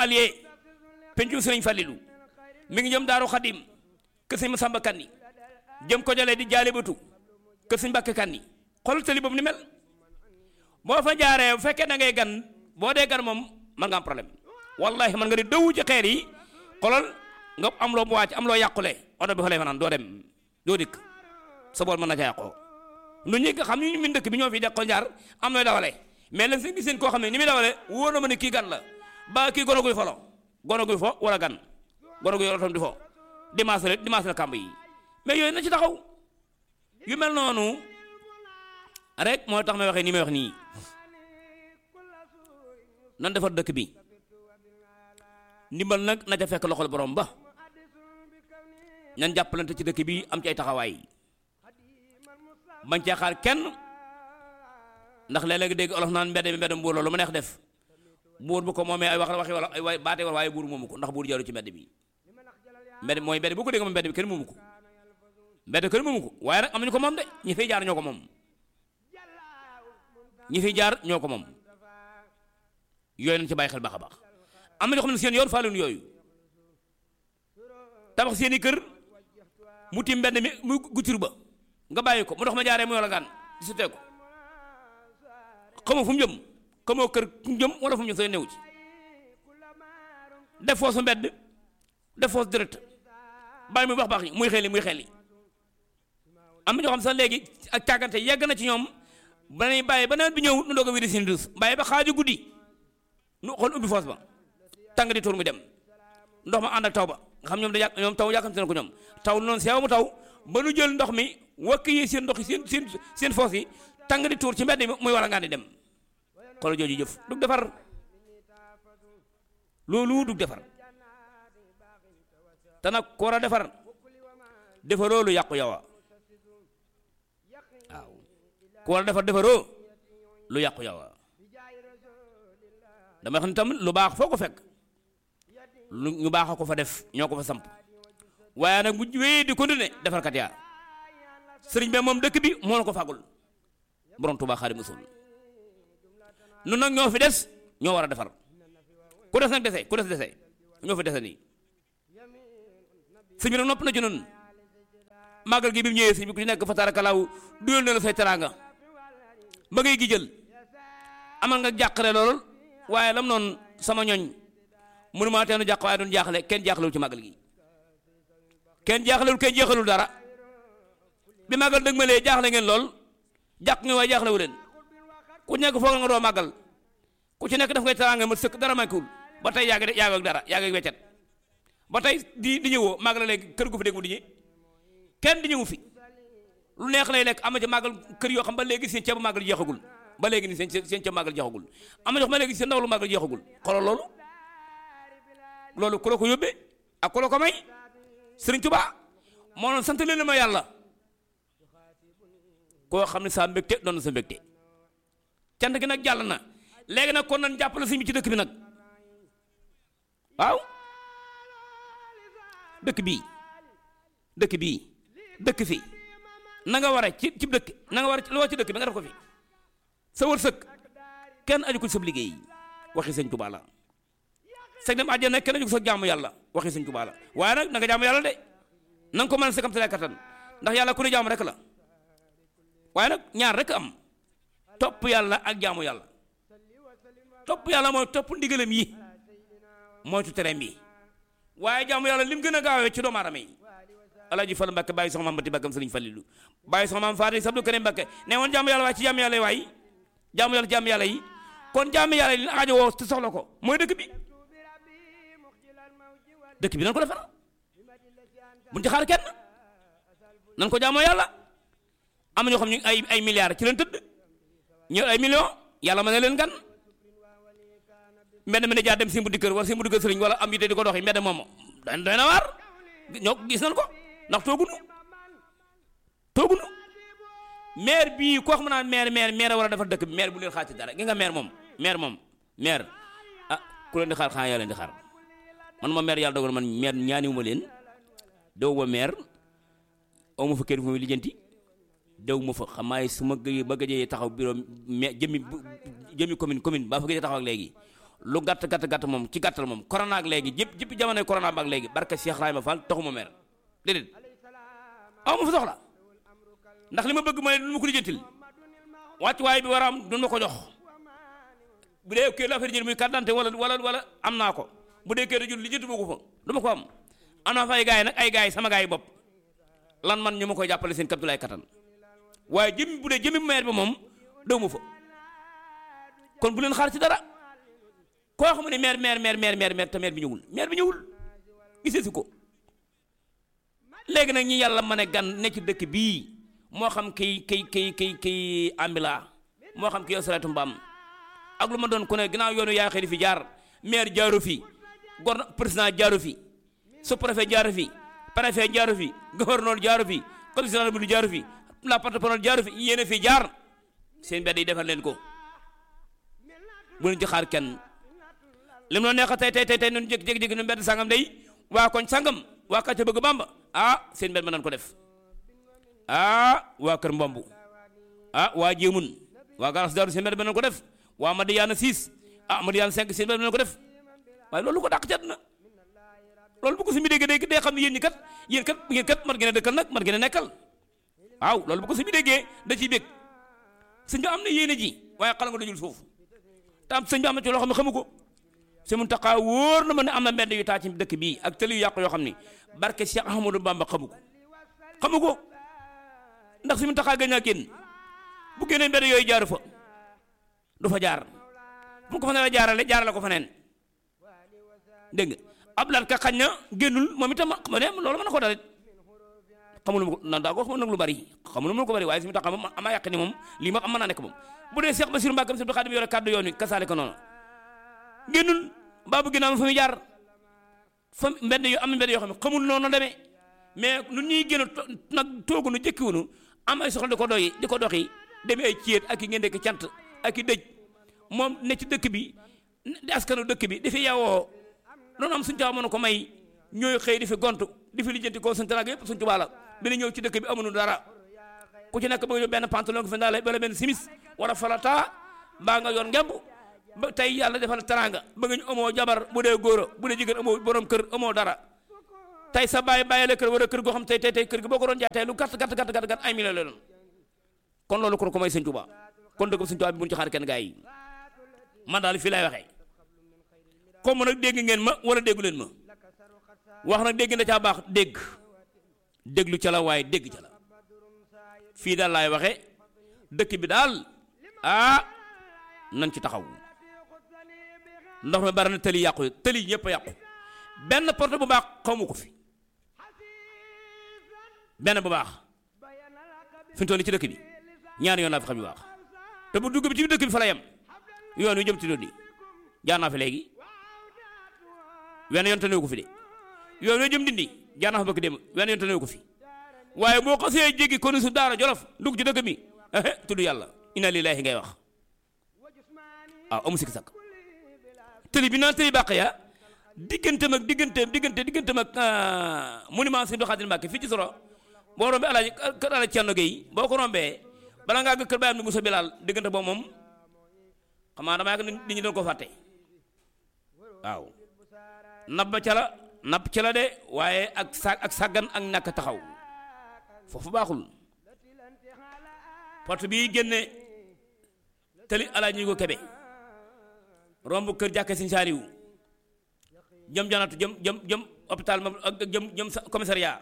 allié pencu sëriñ Fallilou mi ngi jëm Daaru Xadim kër sëñ Masamba Kanni jëm ko jëlee di jaale batu kër sëñ Mbàkke Kanni xool tali boobu ni mel boo fa jaaree bu fekkee da ngay gan boo dee gan moom man nga am problème wallahi man nga di dëwu ci xeer yi xoolal nga am loo mu wàcc am loo yàqule oto bi fa lay fanaan doo dem doo dikk sa bool mën na ca yàqoo nu ñi nga xam ñu min dëkk bi ñoo fi de ko jaar am nooy dawale mais lan seen gis seen koo xam ne ni muy dawale wóor na ma ne kii gan la ba kii gono guy folo gono guy fo wala gan gono guy otom di fo dimanche la dimanche la kàmb yi mais yooyu na ci taxaw yu mel noonu rek moo tax may waxee nii may wax nii nan defar dëkk bi ndimbal nag na ca fekk loxol borom ba ñan jàppalante ci dëkk bi am ci ay taxawaay bañ cee xaar kenn ndax léeg-léeg dégg olof naan mbedd mi mbedd mbuur loolu ma neex def buur bu ko moomee ay wax waxi wala ay waay baatee wala waaye buur moomu ko ndax buur jaru ci mbedd bi mbedd mooy mbedd bu ko dégg moom mbedd bi kenn moomu ko mbedd kenn moomu ko waaye nag am nañu ko moom de ñi fiy jaar ñoo ko moom ñi fiy jaar ñoo ko moom yooyu nañ ci bàyyi xel baax a baax am na ñoo xam ne seen yoon faaluñu yooyu tabax seen i kër mu tiim mbedd mi mu guccur ba nga bàyyi ko mu dox ma jaaree mu yola gaan di sutee ko xamoo fu mu jëm xamoo kër fu mu jëm wala fu mu jëm sooy new ci def foosu mbedd def foosu direct bàyyi muy baax baax yi muy xel yi muy xel yi am na ñoo xam sax léegi ak càggante yegg na ci ñoom ba nañ bàyyi ba nawet bi ñëw nu doog a wéri seen dus bàyyi ba xaaju guddi nu xool ubbi foos ba tàng di tuur mu dem ndox ma ànd ak taw ba nga xam ñoom da yàq ñoom taw yàkkamte na ko ñoom taw noonu seew mu taw ba nu jël ndox mi wakk yi seen ndox yi seen seen seen foos yi tàng di tuur ci mbedd mi muy wala ngaan di dem xoolal jooju jëf dug defar loolu dug defar te nag ku war a defar defaroo lu yàqu yow waaw ku war a defar defaroo lu yàqu yow dama xam ne tamit lu baax foo ko fekk lu ñu baax a ko fa def ñoo ko fa samp waaye nag bu wéyee di continuer defarkat yaa sëriñ bi moom dëkk bi moo la ko fàggul borom Tuubaa Xaadimu Rasuul nun nag ñoo fi des ñoo war a defar ku des nag dese ku des dese ñoo fi dese nii sëñ bi nag nopp na ci noonu màggal gi bi mu ñëwee sëñ bi ku ci nekk fa tarakalaaw duyal na la say teraanga ba ngay gi jël amal nga jàqare lool waaye lam noonu sama ñoñ mënu maa teenu jàq waaye doon jaaxle kenn jaaxlewul ci màggal gi kenn jaaxlewul kenn jeexalul dara bi màggal dëgg ma lee jaaxle ngeen lool jàq ngeen waaye jaaxlewu leen ku nekk foog nga doo màggal ku ci nekk daf ngay teraanga ma sëkk dara manquewul ba tey yaa ngi de yaa ngi ak dara yaa ngi ak weccet ba tey di di ñëwoo màggal léegi kër gu fi dégg mu di ñi kenn di ñëwu fi lu neex lay lekk am na ci màggal kër yoo xam ba léegi seen ceebu màggal jeexagul ba léegi ni seen seen ceebu màggal jeexagul am na ñoo xam ba léegi seen ndaw lu màggal jeexagul xoolal loolu loolu ku la ko yóbbee ak ku la ko may Sëriñ Tuubaa moo noon sant leen ma yàlla koo xam ne saa mbégte doon na sa mbégte cant gi nag jàll na léegi nag kon nañ jàppale sëñ bi ci dëkk bi nag waaw dëkk bii dëkk bii dëkk fi na nga war a ci ci dëkk na nga war a loo ci dëkk bi nga def ko fi sa wërsëg kenn aju ko sa liggéey waxi sëñ Tuubaa la sëñ dem àjjana kenn aju ko sa jaamu yàlla waxi sëñ Tuubaa la waaye nag na nga jaamu yàlla de na nga ko mën a sa kam sa kattan ndax yàlla ku ne jaamu rek la waaye nag ñaar rek am topp yàlla ak jaamu yàlla topp yàlla mooy topp ndigalam yi moytu tereem yi waaye jaamu yàlla lim gën a gaawee ci doomu aadama yi alaaji Fall Mbàkke bàyyi soxna maam Bati Bakkam Sëriñ Fallilu bàyyi soxna maam Faati Sabdu Karim Mbàkke ne woon jaamu yàlla waaye ci jaamu yàlla yi waaye jaamu yàlla jaamu yàlla yi kon jaamu yàlla yi li aajo woo te soxla ko mooy dëkk bi dëkk bi nan ko defar buñ ci xaar kenn nan ko jaamoo yàlla am na ñoo xam ñu ay ay milliards ci leen tëdd ñëw ay millions yàlla mën na leen gan mbedd mi ne jaar dem si mbuddi kër wala si mbuddi kër sëriñ wala am yite di ko doxi mbedd moom doy doy na waar ñoo gis nañ ko ndax toogunu toogunu maire bii koo xam naa maire maire maire war a defar dëkk bi maire bu leen xaar ci dara gi nga maire moom maire moom maire ah ku leen di xaar xanaa yaa leen di xaar man ma maire yàlla dogal man maire ñaaniwuma leen dew ma maire aw ma fa kër fu muy lijjanti dew ma fa xamaay su ma gëjee ba gëjee taxaw bureau mais jëmmi jëmmi commune commune baa fa gëjee taxaw ak léegi lu gàtt gàtt gàtt moom ci gàttal moom corona ak léegi jëpp jëpp jamonoy corona ba ak léegi barke Cheikh Rahima Fall taxuma mer déedéet aw ma fa soxla ndax li ma bëgg mooy du ma ko lijjantil wàccuwaay bi war a am du ma ko jox bu dee kër la affaire jël muy carte d'identité wala wala wala am naa ko bu dee kër jul lijjanti ma ko fa du ma ko am am naa fa ay gars yi nag ay gars yi sama gars yi bopp lan man ñu ma koy jàppale seen kapitulaay kattan waaye jëmi bu dee jëmi maire bi moom daw ma fa kon bu leen xaar ci dara koo xam ne maire maire maire maire maire maire te maire bi ñëwul maire bi ñëwul gisee si ko léegi nag ñi yàlla mën a gan ne ci dëkk bii moo xam kiy kiy kiy kiy kiy ambila moo xam kiy sareetu mbaam ak lu ma doon ku ne ginnaaw yoonu yaa xëy di fi jaar maire jaaru fi gor président jaaru fi sous préfet jaaru fi préfet jaaru fi gouverneur jaaru fi commissaire bu jaaru fi la porte-parole jaaru fi yéen fi jaar seen mbedd yi defal leen ko bu leen ci xaar kenn li mu la neex tey tey tey tey ñun jékki-jékki ñu mbedd sangam day waa koñ sangam waa kàcce bëgg bamba ah seen mbedd ma nan ko def ah waa kër mbombu ah waa jéemun waa garas daaru seen mbedd ma nan ko def waa Madiyaana 6 ah Madiyaana 5 seen mbedd ma nan ko def waaye loolu ko dàq cat na loolu bu ko si mi déggee day xam ne yéen ñi kat yéen kat yéen kat man gën a dëkkal nag man gën a nekkal waaw loolu bu ko si mi déggee da ciy bég sëñ bi am na yéene ji waaye xala nga dajul suuf te am sëñ bi am na ci loo xam ne xamu ko si mun taxaa wóor na ma ne am na mbedd yu taa ci dëkk bii ak tëli yu yàqu yoo xam ni barke Cheikh Ahmadou Bamba xamu ko xamu ko ndax si mun taxaa gën a génn bu génnee mbedd yooyu jaaru fa du fa jaar bu ko fa ne jaarale jaarale ko fa neen dégg nga Abdoulaye ka xañ na génnul moom itam ma ne loolu mën na ko dalit xamul ma ko nan daa ko xamul nag lu bari xamul ma ko bari waaye si mu tax moom amaa yàq ni moom lii ma am mën naa nekk moom bu dee Cheikh Bassirou Mbacké si Xaadim yore kàddu yoon wi kasaale ko noonu génnul mbaa bu ginnaaw fa muy jaar fa mbedd yu am mbedd yoo xam ne xamul noonu demee mais nu ñuy génn nag toogu nu jëkkiwunu am ay soxla di ko doyi di ko doxi demee ay céet ak i ngeen dekk cant ak i dëj moom ne ci dëkk bi di askanu dëkk bi dafi yawoo loolu am suñu caawa mën ko may ñooy xëy di fi gontu di fi lijjanti ko suñu taraag yëpp suñu tubaab la bi ñëw ci dëkk bi amuñu dara ku ci nekk bëgg benn pantalon ko fi ndaale wala benn simis wala falata mbaa nga yor ngemb ba tey yàlla defal taranga bëgg ñu amoo jabar bu dee góor bu dee jigéen amoo borom kër amoo dara tey sa bàyyi bàyyi la kër wala kër goo xam tey tey tey kër gi boo ko doon jaay tey lu gàtt gàtt gàtt gàtt gàtt ay million la doon kon loolu ko ko may sëñ Tuubaa kon dëgg sëñ Tuubaa bi bu ñu ci xaar kenn gaa yi man daal fii lay waxee comme nag dégg ngeen ma wala déggu leen ma wax nag dégg na caa baax dégg déglu ca la waaye dégg ca la fii daal laay waxe dëkk bi daal ah nañ ci taxaw ndox mi bari na tëli yàqu tëli ñëpp a yàqu benn porte bu baax xawma ko fi benn bu baax fi mu toll ci dëkk bi ñaari yoon laa fi xam yu baax te bu dugg bi ci dëkk bi fa la yem yoon wi jëm ci doon jaar naa fi léegi wenn yoon te ko fi de yoon wi jëm dindi jaar naa fa bëgg dem wenn yoon te ko fi waaye boo xasee jéggi konu su daara jolof dugg ci dëkk bi ehe tudd yàlla inna lillahi ngay wax waaw amu sikki sakk tëli bi naan tëli bàq ya digganteem ak digganteem diggante digganteem ak monument Sëñ Xaadim Mbàkke fii ci soro boo rombee alaaji kër alaaji Cerno Gey boo ko rombee bala ngaa gë kër baayam ni Musa Bilaal diggante boobu moom xam naa dama yàgg nit ñi doon ko fàtte waaw nab ba ca la napp ca la de waaye ak sa ak sàggan ak ñàkk taxaw foofu baaxul porte bii génne tëli alaaji ñu ko kebe romb kër jàkke Sëñ Saaliw jëm janatu jëm jëm jëm hôpital ma ak jëm jëm commissariat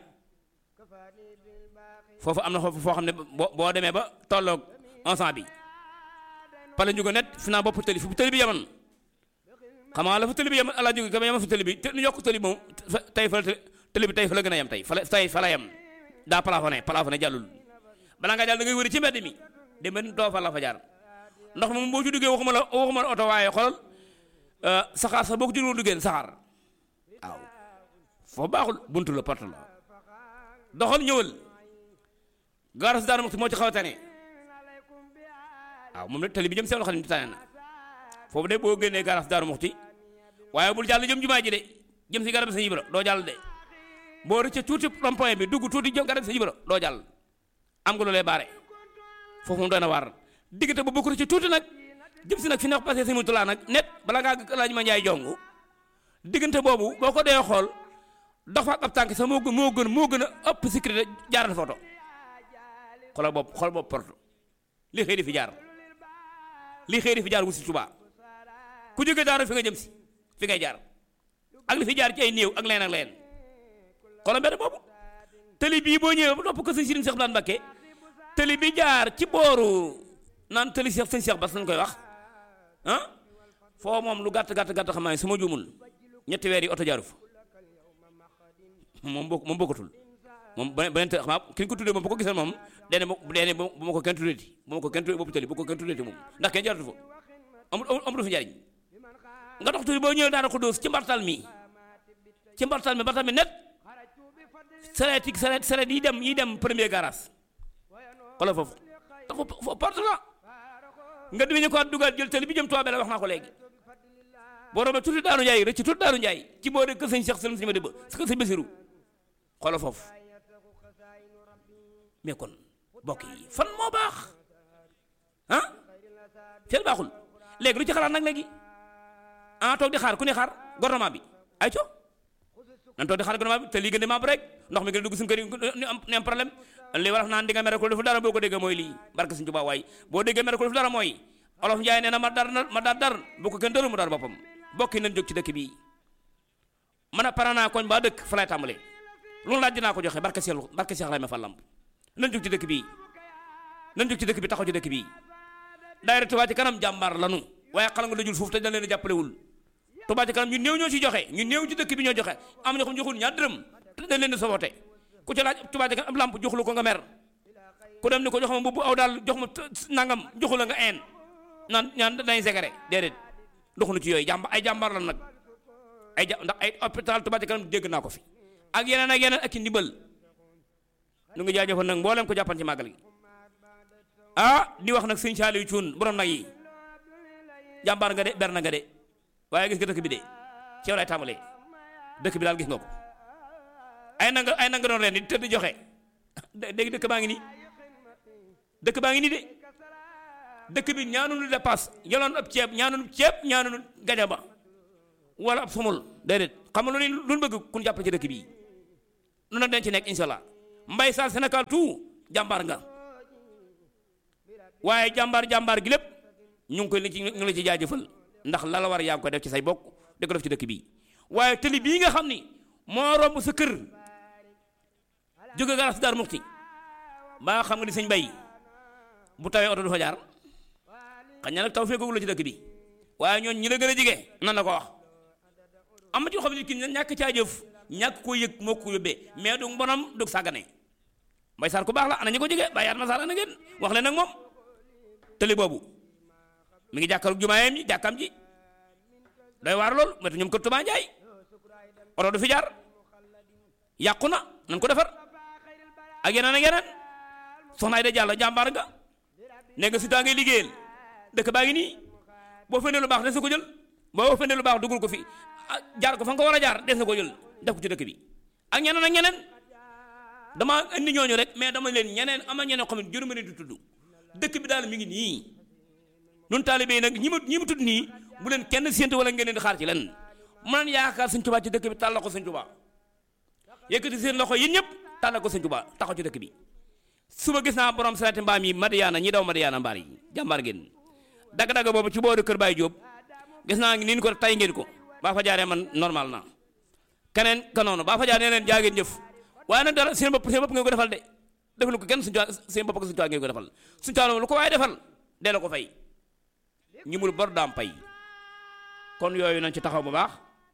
foofu am na foofu foo xam ne boo boo demee ba tolloog ensemble bi pale ñu ko net fi naa bopp tëli fu tëli bi yeman xam nga la fa tëli bi yeman alaa jóge ka yeman fa tëli bi te ñu yokk tëli moom tey fa tëli bi tey fa la gën a yem tey fa la tey fa la yem daa plafonné plafonné jàllul balaa nga jàll da ngay wëri ci mbedd mi dem ba doo fa la fa jaar ndox moom boo ci duggee waxuma la waxuma la oto waaye xoolal saxaar sax boo ko ci doon duggee saxaar waaw foofu baaxul buntu la porte la doxal ñëwal gaaras daara moo ci xaw a tane waaw moom nag tali bi jëm seen loxo ni tane na foofu de boo génnee gaaras daaru muxti waaye bul jàll jëm jumaa ji de jëm si garab sa yibra doo jàll de boo rëcc tuuti rond-point bi dugg tuuti jëm garab sa yibra doo jàll am nga lu lay baare foofu moom doy na waar diggante bu bokk ci tuuti nag jëm si nag fi neex passé si mu tulaa nag net bala ngaa laaj ma njaay jongu diggante boobu boo ko dee xool dox fa ak ab tànk sax moo gën moo gën moo gën a ëpp sécurité jaaral photo xoolal bopp xool bopp porte li xëy di fi jaar li xëy di fi jaar wu si Tuubaa ku jóge daaru fi nga jëm si fi ngay jaar ak li fi jaar ci ay néew ak leen ak leen xoolal mbedd boobu tëli bii boo ñëwee ba topp ko sëñ Sëriñ Seex Daan Mbakke tëli bi jaar ci booru naan tëli Seex sëñ Seex Bas lañ koy wax ah foo moom lu gàtt gàtt gàtt xam naa su ma juumul ñetti weer yi oto jaaru fa moom bokk moom bokkatul moom beneen te xam naa ki ñu ko tuddee moom bu ko gisee moom dene bu dene bu ma ko kenn tuddeeti bu ma ko kenn tuddee boppu tëli bu ko kenn tuddeeti moom ndax kenn jaaratu fa amul amul fa njariñ nga dox tuuti boo ñëwee daana ko dóos ci mbartal mi ci mbartal mi mbartal mi net sareet yi sareet sareet yi dem yi dem premier garage xoolal foofu dafa foofu porte la nga dimi ñu ko dugal jël tëli bi jëm Tuubaa la wax naa ko léegi boo roobee tuuti Daaru Njaay rëcc tuuti Daaru Njaay ci boo dee kër sëñ Cheikh Sëlim si ma dëbb si kër sëñ Basiru xoolal foofu mais kon bokk yi fan moo baax ah fenn baaxul léegi lu ci xalaat nag léegi ah toog di xaar ku ne xaar gouvernement bi ay co nan toog di xaar gouvernement bi te lii gën di membre rek ndox mi gën a dugg suñu kër yi ni am ni am problème li war naan di nga mere ko defu dara boo ko déggee mooy lii barke suñu Tuubaa waay boo déggee mere ko defu dara mooy olof Njaay nee na ma dar ma dar dar bu ko kenn dëru mu dar boppam bokki nañ jóg ci dëkk bii man a pare naa koñ ba dëkk fa lay tàmbalee loolu laaj dinaa ko joxe barke Seex barke Seex Ibrahima Fall Lamp nañ jóg ci dëkk bii nañ jóg ci dëkk bi taxaw ci dëkk bii daayira Touba ci kanam jàmbaar lanu waaye xala nga dajul foofu te dañ leen jàppalewul Touba ci kanam ñu néew ñoo ci joxe ñu néew ci dëkk bi ñoo joxe am ñoo xam joxul ñaar dërëm te dañ leen di sabote ku ci laaj Touba ci kanam ab lamp joxulu ko nga mer ku dem ni ko jox ma mbubb aw daal jox ma nangam joxu la nga een naan ñaan dañuy segere déedéet doxunu ci yooyu jàmba ay jàmbaar la nag ay ja ndax ay hôpital Touba ci kanam dégg naa ko fi ak yeneen ak yeneen ak ci ndimbal nu ngi jaajëfal nag mboolem ko jàppan ci màggal gi ah di wax nag sëñ Saaliw Cuun borom nag yi jàmbaar nga de ber na nga de waaye gis nga dëkk bi de ci yow lay tàmbalee dëkk bi daal gis nga ko ay nanga ay nanga doon ren di tëdd joxe dégg dëkk baa ngi nii dëkk baa ngi nii de dëkk bi ñaanunu dépasse yoloon ab ceeb ñaanunu ceeb ñaanunu gajaba wala ab sumul déedéet xam nga lu lu bëgg kun jàppale ci dëkk bii nu nag dañ ci nekk insha allah mbay sa Sénégal tout jàmbaar nga waaye jàmbaar jàmbaar gi lépp ñu ngi koy ci ñu ngi la ci jaajëfal ndax la la war yaa ngi koy def ci say bokk di ko def ci dëkk bii waaye tëli bii nga xam ni moo romb sa kër jóge garas daar muxti ba xam nga ni sëñ bay bu tawee oto du fa jaar xañ na nag taw fekkagul la ci dëkk bi waaye ñooñ ñi la gën a jige nan la ko wax am na ci xam ne kii ñàkk caa jëf ñàkk koo yëg moo ko yóbbee mais du mbonam du sàggane mbay saar ku baax la ana ñi ko jige bàyyi at ma saar ana ngeen wax leen nag moom tëli boobu mi ngi jàkkaarloog jumaayam ji jàkkam ji doy waar lool metu ñoom kër Tuubaa Njaay oto du fi jaar yàqu na nan ko defar ak yeneen ak yeneen soxna Ayda Jàllo jàmbaar nga ne nga si taa ngay liggéeyal dëkk baa ngi nii boo fendee lu baax des na ko jël boo fendee lu baax dugul ko fi jaar ko fa nga ko war a jaar des na ko jël def ko ci dëkk bi ak ñeneen ak ñeneen dama indi ñooñu rek mais dama leen ñeneen am na ñeneen xam ne jërëma leen di tudd dëkk bi daal mi ngi nii nun taalibe yi nag ñi ma ñi ma tudd nii bu leen kenn séentu wala ngeen leen di xaar ci len man yaakaar Sëñ Tuubaa ci dëkk bi tàllal ko Sëñ Tuubaa yëkkati seen loxo yéen ñëpp tàllal ko Sëñ Tuubaa taxaw ci dëkk bi suba gis naa borom sareeti mbaam yi Madiyaana ñi daw Madiyaana mbaar yi jàmbaar ngeen dagg-dagg boobu ci booru kër Baye Diop gis naa ngi niin ko tay ngeen ko baa fa jaaree man normal na keneen ka noonu baa fa jaaree leen jaa ngeen jëf waaye nag dara seen bopp seen bopp ngeen ko defal de defal ko kenn suñu seen bopp ak suñu ngeen ko defal suñu tuwaa lu ko waaye defal dee la ko fay ñi mul bor daam pay kon yooyu nañ ci taxaw bu baax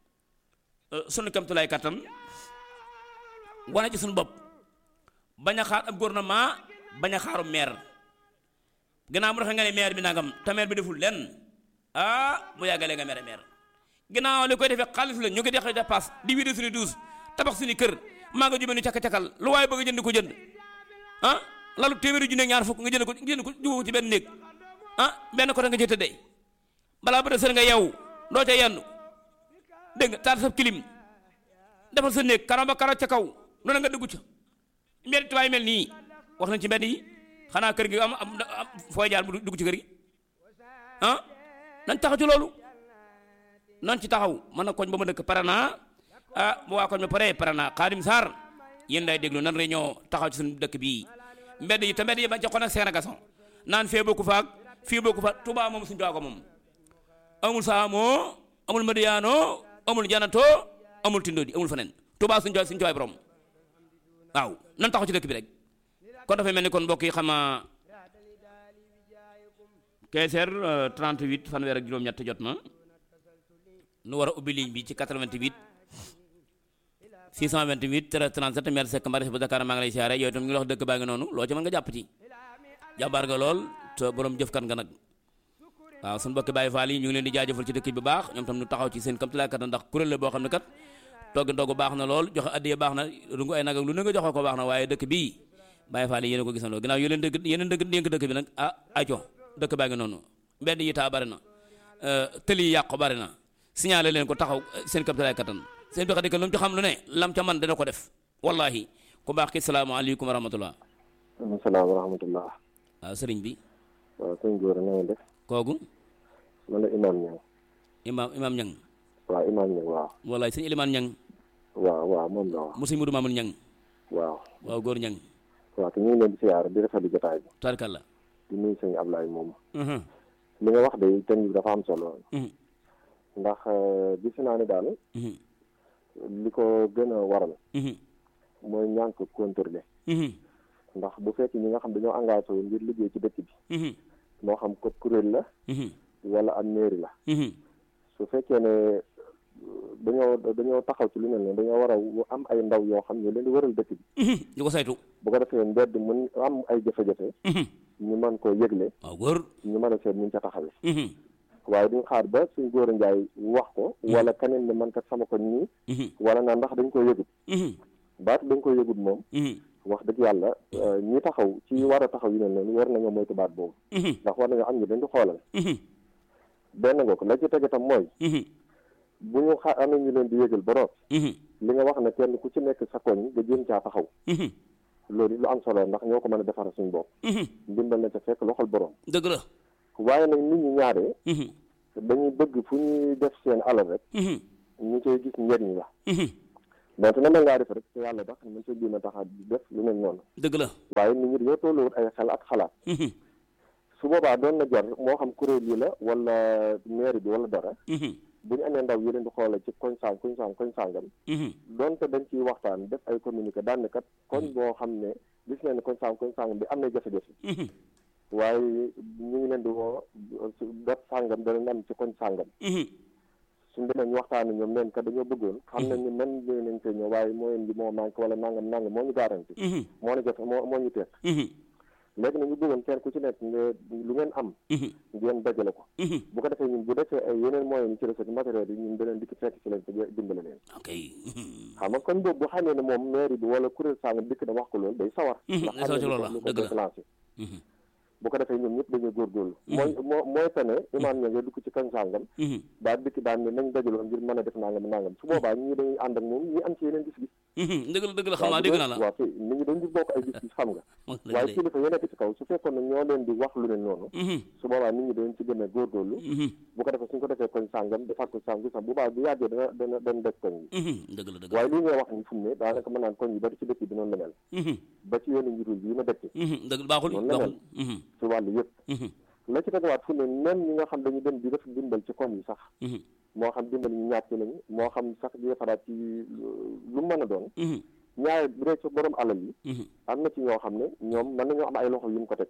sunu kamtulaay kattan wane ci suñu bopp bañ a xaar ab gouvernement bañ a xaaru maire ginnaaw mu defee nga ne maire bi nangam te maire bi deful lenn ah mu yàggalee nga mere maire ginnaaw li koy defee xaalis la ñu koy def dépasse di wiide suñu douze tabax suñu kër maa nga jubee nu cakka-cakkal lu waaye bëgg jënd ko jënd ah lalu téeméeri junne ñaar fukk nga jënd ko jënd ko jubóo ci benn néeg ah benn côté nga ci tëddee balaa ba sën nga yeewu doo ca yendu dégg nga taal sa kilim defal sa néeg karo ba karo ca kaw noonu nga dugg ca mbedd tubaay mel nii wax nañ ci mbedd yi xanaa kër gi am am fooy jaar bu dugg ci kër gi ah nañ taxaw ci loolu nañ ci taxaw man na koñ ba ma dëkk pare naa ah bu waa koñ ba pare pare naa Xaadim Sarr yéen day déglu nan réunion taxaw ci suñu dëkk bii mbedd yi te mbedd yi bañ ca xon ak seen gason naan fee bokku faak fii bokku fa Touba moom suñu Touba ko moom amul saamoo amul madiyaano amul janato amul tindodi amul feneen Touba suñu suñu Touba borom waaw nan taxaw ci dëkk bi rek kon dafay mel ni kon mbokk yi xama keeseer 38 fanweer ak juróom-ñett jot na nu war a ubbi ligne bi ci 88 628 13 37 maire Seck Mbaris bu Dakar maa ngi lay siyaare yooyu itam ñu ngi wax dëkk baa ngi noonu loo ci mën nga jàpp ci jàmbaar nga lool te borom jëfkat nga nag waaw suñu mbokki Baye Fall yi ñu ngi leen di jaajëfal ci dëkk bi bu baax ñoom tam ñu taxaw ci seen kamtalaay kat ndax kuréel la boo xam ne kat togg ndogu baax na lool joxe addiya baax na rungu ay nag ak lu ne nga joxe ko baax na waaye dëkk bii Baye Fall yi yéen a ko gisandoo ginnaaw yéen dëkk yéen dëkk dénk dëkk bi nag ah aco dëkk baa ngi noonu mbedd yi taa bari na tëli yi yàqu bari na signalé leen ko taxaw seen kamtalaay kattan seen doxe dëkk lu mu ci xam lu ne lam ca man dana ko def wallahi ku baax ki salaamaaleykum wa rahmatullah salaam wa rahmatullah waaw sëriñ bi waaw sëñ góor na nga def kooku man la imaam ñang imaam imaam ñang waaw imaam ñang waaw wallaay sëñ Ilimaan ñang waaw waaw moom la waaw mu sëñ Mudu Maamun ñang waaw waaw góor ñang waaw te ñu ngi leen di siyaar di rafetlu jotaay bi tarkalla di nuyu sëñ Ablaye moom li nga wax de thème bi dafa am solo ndax gis naa ne daal li ko gën a waral mooy ñànk contrôler ndax bu fekk ñi nga xam dañoo engagé wu ngir liggéey ci dëkk bi moo xam ko kuréel la wala am mairie la su fekkee ne dañoo dañoo taxaw ci lu mel ne dañoo war a am ay ndaw yoo xam ne leen di waral dëkk bi di ko saytu bu ko defee mbedd mën am ay jafe-jafe ñu mën koo yëgle waaw góor ñu mën a seet ñu ca taxawee waaye duñ xaar ba suñ góor a njaay wax ko wala keneen ne man kat sama ko nii wala naa ndax dañ ko yëgut baatu dañ ko yëgut moom wax dëgg yàlla ñi taxaw ci war a taxaw yu mel noonu war nañoo moytu baat boobu ndax war nañoo am ñu dañ di xoolal benn nga ko la ci tege tam mooy bu ñu xa amee ñu leen di yëgal ba root li nga wax ne kenn ku ci nekk sa koñ nga jéem caa taxaw loolu lu am solo ndax ñoo ko mën a defara suñ bopp ndimbal na ca fekk loxol borom dëgg la waaye nag nit ñi ñaaree dañuy bëgg fu ñuy def seen alal rek ñu koy gis njëriñ la donte na mel ngaa def rek te yàlla tax mën sa jéem a tax a def lu mel noonu dëgg la waaye nit ñi dañoo tolluwut ay xel ak xalaat su boobaa doon na jar moo xam kuréel yi la wala mairie bi wala dara bu ñu amee ndaw yi leen di xoole ci koñ sang koñ sang koñ sàngam donte dañ ciy waxtaan def ay communiqué daan ne kat koñ boo xam ne gis nañ ne koñ sang koñ sàngam bi am na jafe-jafe waaye ñu ngi leen di woo dot sàngam dana am ci koñ sàngam suñ demee ñu waxtaan ñoom neen kat dañoo bëggoon xam nañ ni man ñëw nañ koy ñëw waaye mooy bi moo manqué wala nangam nangam moo ñu garanti moo ñu jafe moo moo ñu teeg léegi nag ñu bëggoon kenn ku ci nekk nga lu ngeen am ngeen dajale ko bu ko defee ñun bu defee ay yeneen moyens yi ci recette matériel yi ñun beneen dikk fekk ci leen te dimbale leen ok xam nga kon boobu bu xamee ne moom mairie bi wala kuréel sàngam dikk na wax ko loolu day sawar day sawar ci loolu la lu ko dëgg la déclenché bu ko defee ñoom ñëpp dañuy góorgóorlu mooy moo mooy tane imaam ña nga dugg ci kañ sàngam daa dikk daan ne nañ dajaloo ngir mën a def nangam nangam su boobaa ñii dañuy ànd ak moom ñi am ci yeneen gis-gis dëgg la dëgg la xam naa dégg naa la waaw kay nit ñi dañ di bokk ay gis-gis xam nga waaye kilifa yi nekk ci kaw su fekkoon ne ñoo leen di wax lu ne noonu su boobaa nit ñi dañ ci gën a góorgóorlu bu ko defee suñ ko defee koñ sàngam defar ko sàngam sax bu baax bu yàggee dana dana dana def koñ yi dëgg la dëgg waaye lii ngay wax ni fu mu ne daanaka mën naan koñ yi bari ci dëkk bi noonu la mel ba ci yoonu njurul bii ma dëkk dëgg baaxul noonu la baaxul mel ci wàllu yëpp la ci tegawaat fu ne même ñi nga xam dañu dem di def dimbal ci koñ yi sax moo xam dimbal ñu ñàkk lañu moo xam sax di defaraat ci lu mën a doon ñaare bu dee ci borom alal yi am na ci ñoo xam ne ñoom mën nañoo am ay loxo yu mu ko teg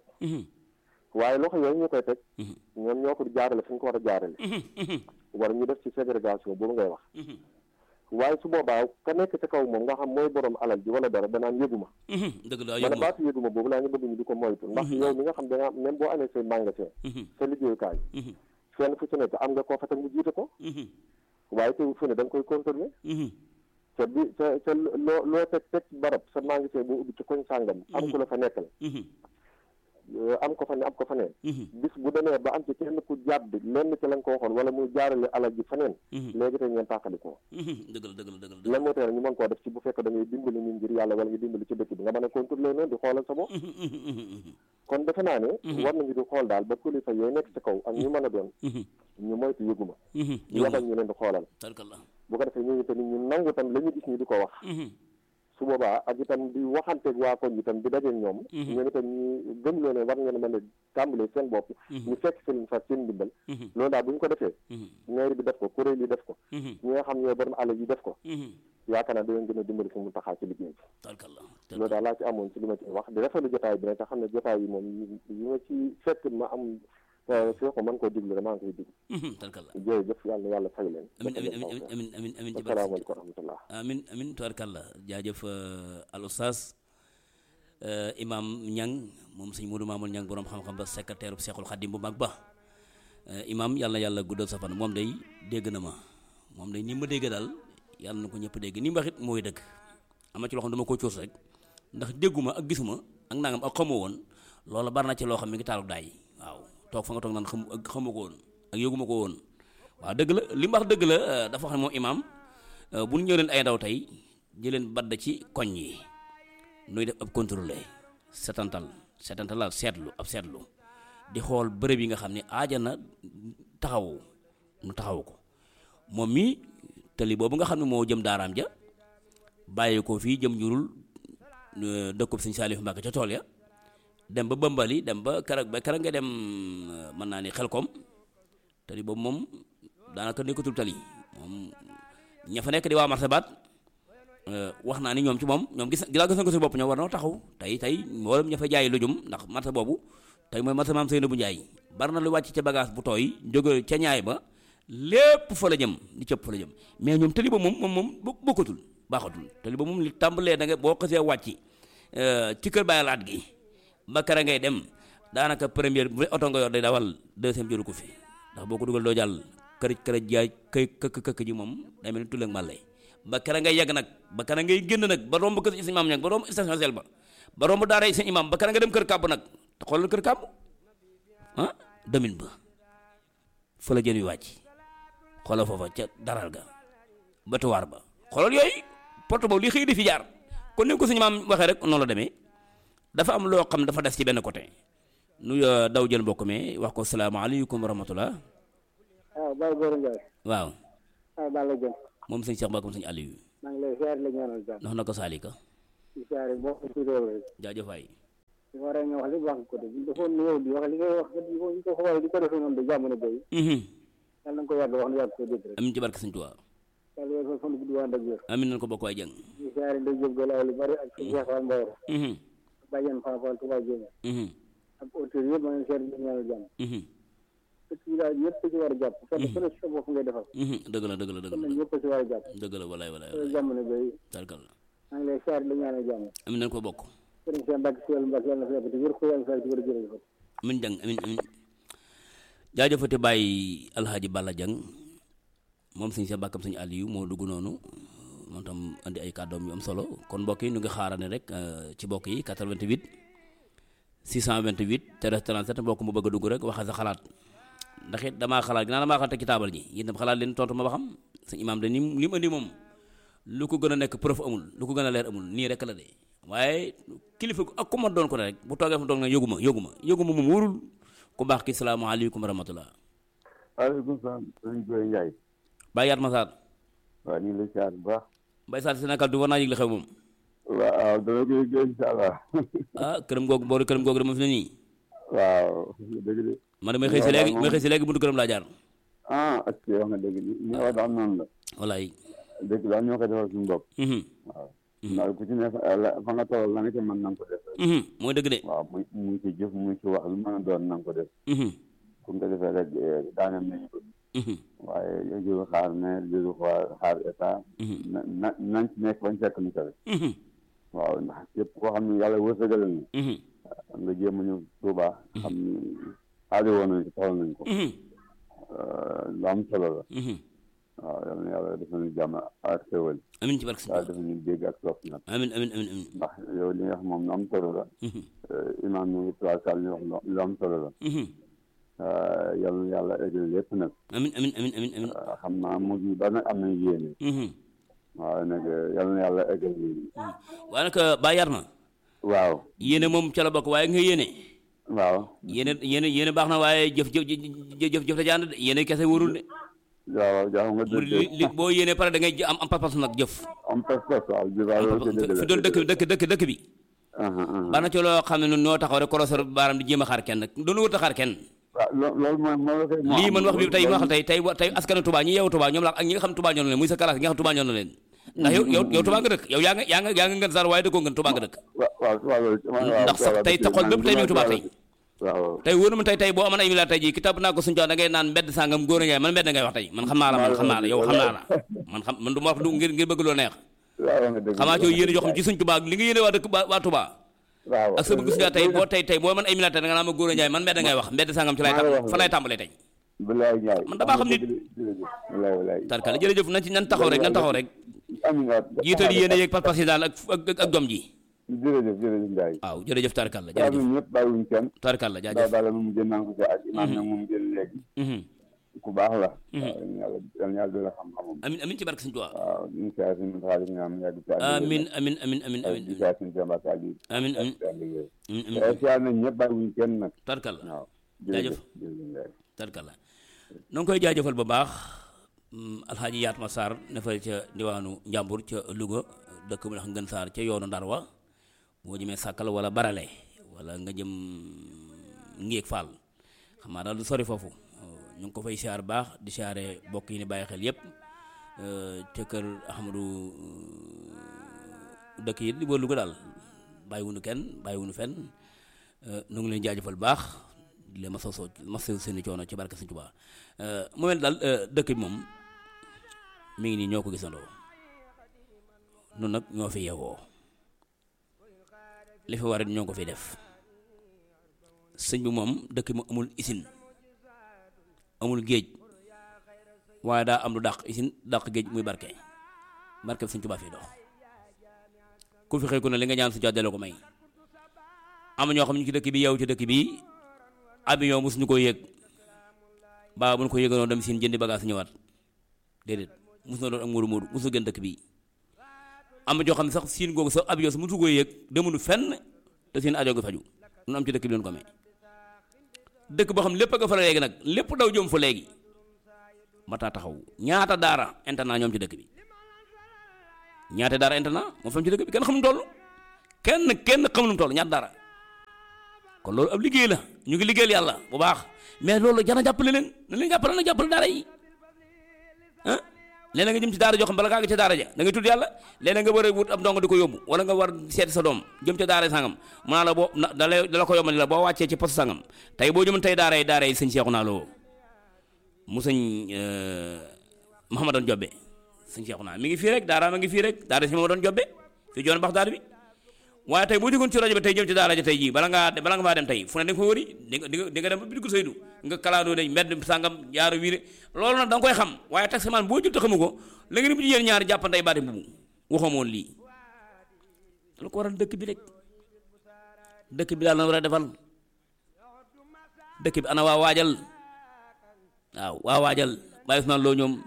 waaye loxo yooyu ñu koy teg ñoom ñoo ko jaarale fi ñu ko war a jaarale wala ñu def ci ségrégation boobu ngay wax waaye su boobaa ka nekk ca kaw moom nga xam mooy borom alal ji wala dara danaan yëguma dëgg la man yëguma baatu yëguma boobu laa ñu bëgg ñu di ko moytu ndax yow mi nga xam danga même boo amee say magasin sa liggéeyukaay fenn fu ci nekk am nga koo fa teg mu jiite ko waaye teewul fu ne da nga koy contrôler te bi te te loo loo teg teg barab sa magasin boo ubbi ci koñ sàngam am ku la fa nekkal am ko fa ne am ko fa neen bis bu demee ba am ci kenn ku jàdd lenn ci la nga ko waxoon wala muy jaarale alal ji fa neen léegi tey ngeen tàqalikoo dëgg la dëgg la dëgg la lan moo tax ñu mën koo def ci bu fekk da ngay dimbali nit ngir yàlla wala nga dimbali ci dëkk bi nga mën a contrôler noonu di xoolal sa bopp kon defe naa ne war nañu di xool daal ba kilifa yooyu nekk ci kaw ak ñu mën a doon ñu moytu yëguma ñu yabal ñu leen di xoolal bu ko defee ñooñu tamit ñu nangu tam la ñu gis ñu di ko wax su boobaa ak itam di waxanteeg waa koñ itam di dajeeg ñoom ñoom itam ñu gëm loo ne war ngeen mën a tàmbalee seen bopp ñu fekk seen fa seen ndimbal loolu daal bu ñu ko defee mairie bi def ko kuréel yi def ko ñi nga xam ñooy borom àll yi def ko yaakaar naa dinañ gën a dimbali fu mu taxaa ci liggéey bi loolu daal laa ci amoon ci li ma ci wax di rafetlu jotaay bi nag te xam ne jotaay yi moom yi ma ci fekk ma am fii ko mën koo diglu rek maa ngi koy diglu jërëjëf yàlla na yàlla fay leen amin amin amin amin amin amin ci asalaamaaleykum wa rahmatullah amin amin tubarkalla jaajëf al oustaz imam ñang moom sëñ Modou Mamoul ñang borom xam-xam ba secrétaire bu Seexul Xadim bu mag ba imam yàlla na yàlla guddal sa fan moom day dégg na ma moom day ni ma dégg daal yàlla na ko ñëpp dégg ni ma waxit mooy dëgg am na ci loo xam dama ko coos rek ndax dégguma ak gisuma ak nangam ak xamoo woon loolu bari na ci loo xam mi ngi taalu daay waaw toog fa nga toog naan xam ak xamu ko woon ak yëguma ko woon waaw dëgg la li mu wax dëgg la dafa wax ne moom imaam bu ñu ñëw leen ay ndaw tey jëleen badd ci koñ yi nuy def ab contrôlé setantal setantal la seetlu ab seetlu di xool bërëb yi nga xam ne aaja na taxaw nu taxaw ko moom mii tali boobu nga xam ne moo jëm daaraam ja bàyyi ko fii jëm njurul dëkkub sëñ Saalifu Mbàkke ca tool ya dem ba Bambali dem ba keroog ba keroog nga dem mën naa ni Xelkom tali boobu moom daanaka nekkatul tali moom ña fa nekk di waa martabaat wax naa ni ñoom ci moom ñoom gis gis nga ko si bopp ñoom war na taxaw tey tey mboolem ña fa jaay lujum ndax marta boobu tey mooy marta maam Seynabou Ndiaye bari na lu wàcc ca bagage bu tooy jóge ca ñaay ba lépp fa la jëm li cëpp fa la jëm mais ñoom tali ba moom moom moom bokkatul baaxatul tali ba moom li tàmbalee da nga boo xasee wàcc ci kër bàyyi laat gi ba kara ngay dem daanaka première bu oto nga yor day dawal deuxième jëru ko fi ndax boo ko dugal doo jàll kërëj kërëj jaay këy këkk këkk ji moom day mel ni tulleeg màlle ba kara ngay yegg nag ba kara ngay génn nag ba romb kër si imam ñag ba romb station sel ba ba romb daara seen imam ba kara nga dem kër kàbb nag te xoolal kër kàbb ah demin ba fa la jën wi wàcc xoolal foofa ca daral ga batuwaar ba xoolal yooyu porte boobu li xëy di fi jaar kon ni ko suñu maam waxee rek noonu la demee dafa am loo xam dafa des ci benn côté nu daw jël mbokk mi wax ko salaamaaleykum wa rahmatullah waaw Baye Gora Ndiaye. waaw. waaw Balla Dieng. moom sëñ Cheikh Mbacke moom sëñ Aliou. maa ngi lay ziar la ñaanal jàmm. ndax na ko Salika. di ziar boo ko ci réew rek. jaajëf waay. li ma war a wax lépp wax ko de bu ñu defoon ñëw di wax li ngay wax di ko di ko xoolee di ko defee noonu de jamono béy. yàlla na nga ko yàgg wax na yàgg ko dégg rek. amiin ci barke sëñ Tuubaa. yàlla yàlla fan gudd waan ak wér. amiin nañ ko bokk waay jàng. di ziar ndey Jóob Galaay lu bari ak sëñ Cheikh Fall Mbaor. bàjjen Fall Fall Touba Jéeme. ak auteur yëpp maa ngi ziar di ñaanal jàmm. dëkk yi daal ñëpp ci war a jàpp. fekk ku ne ci sa bopp ngay defal. dëgg la dëgg la dëgg kon la nag ñëpp ci war a jàpp. dëgg la walaay walaay loolu jamono béy tarkal la maa ngi lay ziar la ñaanal jàmm. amiin nañ ko bokk. sëriñ Cheikh Mbacke Sëriñ Mbacke yàlla na fi yàgg te wér ko yàlla na fi yàgg te wér jërëjëf. amiin jàng amiin amiin jaajëfate bàyyi alxaaji Balla Jang moom sëñ sa bàkkam sëñ Aliou moo dugg noonu moom tam andi ay kàddoom yu am solo kon mbokk yi ñu ngi xaarane rek ci mbokk yi 88 628 13 37 mbokk mu bëgg a dugg rek waxa sa xalaat ndax it damaa xalaat ginnaaw damaa xalaat teg ci taabal ji yéen tam xalaat leen tontu ma ba xam sëñ imaam de ni li mu andi moom lu ko gën a nekk preuve amul lu ko gën a leer amul nii rek la de waaye kilifa ak ku ma doon ko ne rek bu toogee fa doon ne yëguma yëguma yëguma moom wóorul ku baax ki salaamaaleykum wa rahmatullah waaleykum salaam sëñ Goye Ndiaye. Baye Yaat Massar. waaw ñu ngi lay siyaar bu baax. Baye Sarr Sénégal du war naa yëg li xew moom. waaw dama koy gën incha allah. ah këram googu boori këram googu de moom fi ne nii. waaw dëgg de. man de may xëy si léegi may xëy si léegi buntu këram laa jaar. ah ak si wax nga dëgg li li nga wax daal noonu la. walaay. dëgg daal ñoo koy defal suñu bopp. waaw. ndax ku ci ne fa nga toll la nga ca mën na nga ko def. mooy dëgg de. waaw muy muy ci jëf muy ci wax lu mën a doon na nga ko def. bu nga defee rek daaneel nañu ko. waaye jëru xaar ne jëru xaar xaar état. na na nañ ci nekk bañ fekk ñu tamit. waaw ndax képp koo xam ne yàlla wërsëgal na. nga jéem a ñëw Tuuba. xam ni aajo woon nañ ko soxla nañ ko. lu am solo la. waaw yal na yàlla def nañu jàmm ak xéwal. amiin ci barke waaw def nañu dégg ak topp nag. amiin amiin amiin amiin. ndax yow li nga xam moom lu am solo la. imaam ñu ngi trois salle ñu wax lu am solo la. yal na yàlla eggal lépp nag. amiin amiin amiin amiin amiin. xam naa mujj ba nag am nañ yéene. waaw nag yal na yàlla eggal lii. waaye nag Baye Yaat ma. waaw. yéene moom ca la bokk waaye nga yéene. waaw yéene yéene yéene baax na waaye jëf jëf jëf jëf la jaan de yéene kese wóorul de waaw jaax nga mu li li boo yéene pare da ngay am am pas-pas nag jëf am pas pas waaw bi waaw loolu ci dëgg la fi doon dëkk dëkk dëkk dëkk bi aha aha baax na ci loo xam ne ñun ñoo taxaw rek korosor baaram di jéem a xaar kenn doonu wut a xaar kenn waaw loo- loolu mooy moo la koy moo lii am. man wax bi tey ma waxal tey tey tey askanu Touba ñi yeewu Touba ñoom la ak ñi nga xam Touba ñoo na leen muy sa classe yi nga xam Touba ñoo na leen ndax yow yow yow Touba nga dëkk yow yaa nga yaa nga yaa nga ngën sar waaye dëkkoo ngën Touba nga dëkk waaw waaw waaw loolu waaw ndax sax tey taxol bépp tey mi ngi Touba tey waaw tey wóor na ma tey tey boo amoon ay milliards tey jii kitab naa ko suñu da ngay naan mbedd sàngam góor a ngay man mbedd ngay wax tey man xam naa la man xam naa la yow xam naa la man xam man du ma wax du ngir ngir bëgg loo neex waaw nga dëgg xamaa ci yow yéene joo xam ci suñ Touba li nga yéene waa dëkk waa waa Touba waaw ak sa bëgg suñu tey boo tey tey boo man ay milliards tey da nga naan ma góor a njaay man mbedd ngay wax mbedd sàngam ci lay maa la wax tam fa lay tàmbalee tey bilaay ñaay man damaa xam ni- bilaay bilaay tarkala jërëjëf nañ ci nan taxaw rek nan taxaw rek amiin waat jiital yéene yeeg pas-pas yi daal ak ak ak jom ji jërëjëf jërëjëf Ndiaye waaw jërëjëf tarkalla daa jërëjëf ñun ñëpp bàyyiwuñ kenn tarkalla daa jaajëf daala moom jën naa ko ci ak imaam nag moom jël léegi Mhm. ku baax la waaw yàlla yàlla yàlla doole xam-xamam amin amin ci barke Sëñ Tuubaa waaw ñu ngi saa suñu xaalis ñaam yàgg ci àll amin amin amin amin amin di saa suñu jàmbaat àll yi amin amin amin amin amin waaye siyaar nañ ñëpp bàyyiwuñ kenn nag tarkalla waaw Jaajëf. jërëjëf jërëjëf Ndiaye tarkalla noo ngi koy jaajëfal bu baax mm, alxaaji Yaatma Sarr ne fa ca diwaanu Njàmbur ca Louga dëkk bu ndax Ngën Sarr ca yoonu Ndar wa boo jëmee sàkkal wala barale wala nga jëm Ngéeg Fall xam naa daal du sori foofu ñu ngi ko fay siyaar baax di siyaare bokk yi ni bàyyi xel yépp ca kër Ahmadou dëkk yi di wër Louga daal bàyyiwunu kenn bàyyiwunu fenn nu ngi leen jaajëfal baax di leen masoo masoo seeni coono ci barke Sëñ Tuubaa mu mel daal dëkk bi moom mi ngi nii ñoo ko gisandoo nun nag ñoo fi yeewoo li fi war ñoo ko fi def sëñ bi moom dëkk bi mu amul isin amul géej waaye daa am lu dàq isin dàq géej muy barke barke bi Sëñ Tuubaa fii dox ku fi xëy ku ne li nga ñaan su jàddale ko may am ñoo xam ñu ci dëkk bi yeewu ci dëkk bi avion mosuñu ko yëg baa bu ñu ko yëganoon dem siin jëndi bagage ñëwaat déedéet mosu na doon ak móodu móodu mosu gën dëkk bi am na joo xam ne sax siin googu sax avion su mosu ko yëg demunu fenn te siin ajo gi faju nu am ci dëkk bi leen ko amee dëkk boo xam lépp a nga fa la léegi nag lépp daw jëm fa léegi mataa taxaw ñaata daara internat ñoom ci dëkk bi ñaata daara internat moo fam ci dëkk bi kenn xamuñu toll kenn kenn xamuñu toll ñaata daara kon loolu ab liggéey la ñu ngi liggéeyal yàlla bu baax mais loolu jana jàppale leen na leen jàppale na jàppale daara yi ah léeg nga jëm ci daara joo xam bala ngaa ngi ca daara ja da ngay tudd yàlla léeg nga war a wut ab ndongo di ko yóbbu wala nga war seeti sa doom jëm ca daara sangam mu naa la boo na da lay da la ko yombal la boo wàccee ci poste sangam tey boo jëmoon tey daara yi daara yi sëñ Seexu naa loo mu sëñ Mahamadan Jobbe sëñ Seexu naa mi ngi fii rek daara ma ngi fii rek daara si Mahamadan Jobbe fii joon bax daara bi waaye tey boo jógoon ci rajo bi tey jëm ci daara ja tey jii bala ngaa bala nga faa dem tey fu ne da nga fa wëri di nga di nga di nga dem ba biir Saydu nga kalaandoo ne mbedd sàngam jaaru wiire loolu nag da nga koy xam waaye taximaan boo jël te xamu ko la ngeen bu jigéen ñaari jàppantey baati mbubu waxoo moon lii lu ko waral dëkk bi rek dëkk bi daal na war a defal dëkk bi ana waa waajal waaw waa waajal bàyyi Usmaan loo ñoom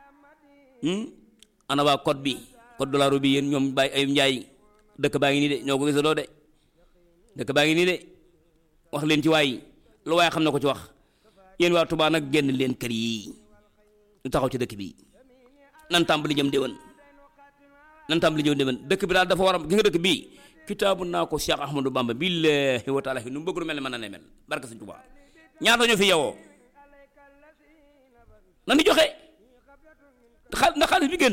ana waa code bi code dollar bi yéen ñoom bàyyi ay njaay dëkk baa ngi nii de ñoo ko gisandoo de dëkk baa ngi nii de wax leen ci waay lu waaye xam na ko ci wax yéen waa Touba nag génn leen kër yi ñu taxaw ci dëkk bi nan tàmbali jëm déwén nan tàmbali jëm déwén dëkk bi daal dafa war a gis nga dëkk bii kitaabu naa ko Cheikh Ahmadou Bamba billahi wa taala nu mu bëgg lu mel ne mën na ne mel barke Sëñ Touba ñaata ñoo fi yewoo nan di joxe xaal ndax xaalis bi gën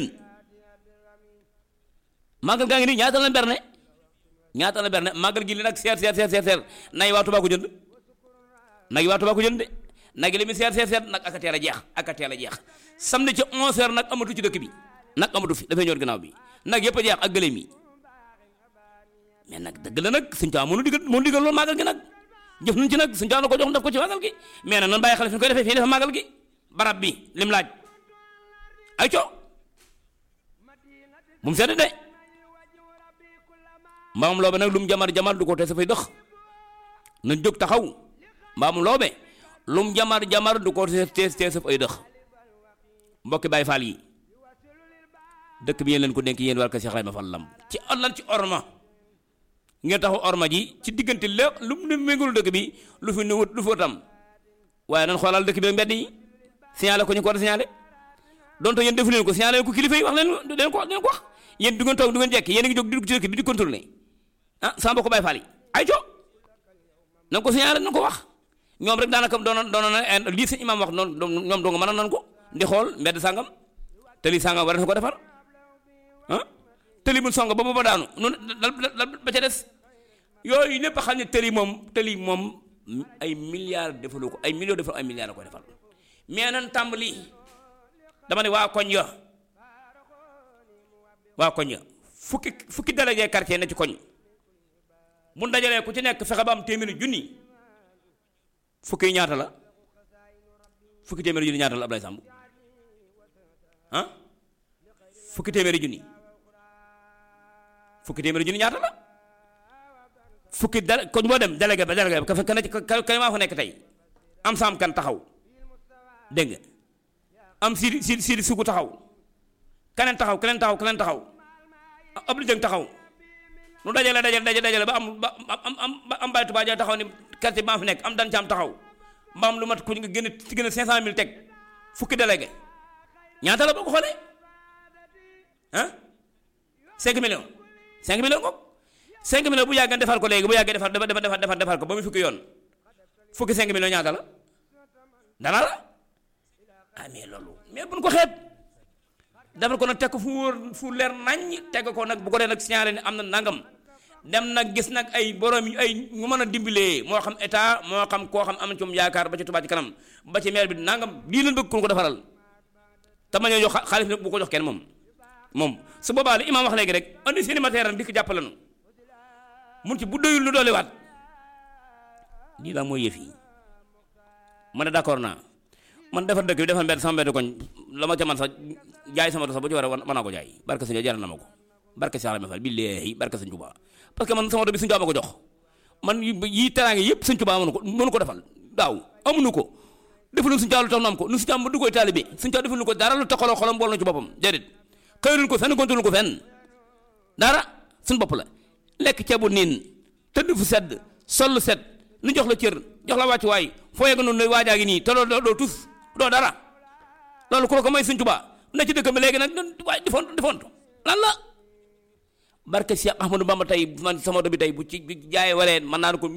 màggal gaa ngi nii ñaata la berne ñaata la berne màggal gi li nag seer seer seer seer seer nay waa Tuubaa ko jënd nag yi waa Tuubaa ko jënd de nag yi li muy seer seer seer nag aka teel a jeex aka teel a jeex samedi ca 11 heures nag amatu ci dëkk bi nag amatu fi dafay ñor ginnaaw bi nag yëpp a jeex ak gëléem yi mais nag dëgg la nag suñu taa mënu digal mënu digal loolu màggal gi nag jëf nañ ci nag suñu taa na ko jox def ko ci màggal gi mais nag nan bàyyi xale fi ñu koy defee fii defa màggal gi barab bi lim laaj ay co bu mu sedd de mbaamum loobe nag lu mu jamar jamar du ko te sa fay dëx na jóg taxaw mbaamum loobe lu mu jamar jamar du ko te te sa fay dëx mbokki Baay Faal yi dëkk bi yéen leen ko dénk yéen war ko Cheikh Ibrahima Fall Lamb ci lan ci orma ngeen taxu orma ji ci diggante lépp lu mu méngul dëkk bi lu fi nuwut lu fi tam waaye nan xoolal dëkk bi ak mbedd yi signalé ko ñu ko war a signalé donte yéen defu leen ko signalé ko kilifa yi wax leen leen ko leen ko wax yéen du ngeen toog du ngeen jekk yéen a ngi jóg di dugg ci dëkk bi di contrôler ah sama mbokk Baay Faal yi ay co na ko signalé na ko wax ñoom rek daanaka doon doon na lii sëñ imaam wax noonu ñoom doo nga mën a nan ko di xool mbedd sàngam te lii sàngam war na ko defar ah tëli bu song ba ba daanu noonu dal ba ca des yooyu lépp xam ne tëli moom tëli moom ay milliards defalu ko ay millions defal ay milliards la koy defal mais nan tàmbali dama ne waa koñ ya waa koñ ya fukki fukki délégué quartier na ci koñ bu dajalee ku ci nekk fexe ba am téeméeri junni fukki ñaata la fukki téeméeri junni ñaata la Ablaye Samb ah fukki téeméeri junni fukki téeméeri junni ñaata la fukki dal koñ boo dem délégué ba délégué ba ka ka ka ka maa fa nekk tey am saam kan taxaw dégg nga am siidi siidi siidi sugu taxaw keneen taxaw keneen taxaw keneen taxaw ab jëng taxaw nu dajale dajale dajale dajale ba am ba am am ba am bàyyi tubaab taxaw ni quartier bi maa fi nekk am dan caam taxaw ba am lu mat ku nga gën a ci gën a cinq cent mille teg fukki délégué ñaata la boo ko xoolee ah cinq millions cinq millions ko cinq millions bu yàggee defar ko léegi bu yàggee defar defar defar defar defar ko ba mu fukki yoon fukki cinq millions ñaata la dana la ah mais loolu mais buñ ko xeeb defar ko nag teg ko fu wóor fu leer naññ teg ko nag bu ko dee nag signalé ne am na nangam dem nag gis nag ay borom yu ay ñu mën a dimbalee moo xam état moo xam koo xam am na ci moom yaakaar ba ci Touba ci kanam ba ci maire bi nangam lii leen bëgg ku ko defaral te ma ñoo jox xaalis nag bu ko jox kenn moom moom su boobaa li imaam wax léegi rek andi seeni matériel di ko jàppale nu mun ci bu doyul lu doolewaat lii la mooy yëf yi ma ne d'accord naa man defar dëkk bi defar mbedd sama mbedd koñ la ma ca man sax jaay sama sax bu ci war a mën naa ko jaay barke sëñ jaral na ma ko barke Cheikh Rahma Fall billaahi barke sëñ Tuubaa parce que man sama oto bi sëñ Tuubaa ma ko jox man yi teraange yëpp sëñ Tuubaa mënu ko mënu ko defal daaw amuñu ko defaluñ sëñ Tuubaa lu tax nu am ko nu sëñ Tuubaa ma duggooy taalibe sëñ Tuubaa defaluñ ko dara lu taxaloo xolam bool na ci boppam déedéet xëyluñ ko fenn gontaluñ ko fenn dara suñ bopp la lekk ceebu niin tëdd fu sedd sol lu set nu jox la cër jox la wàccuwaay foo yegg noonu lay waajaa ngi nii te doo doo tus doo dara loolu ku la ko may sëñ Tuubaa na ci dëkk bi léegi nag waaye defoon defoon lan la barke Cheikh Ahmadou Bamba tey man sama do bi tey bu ci jaayee waleen mën naa ko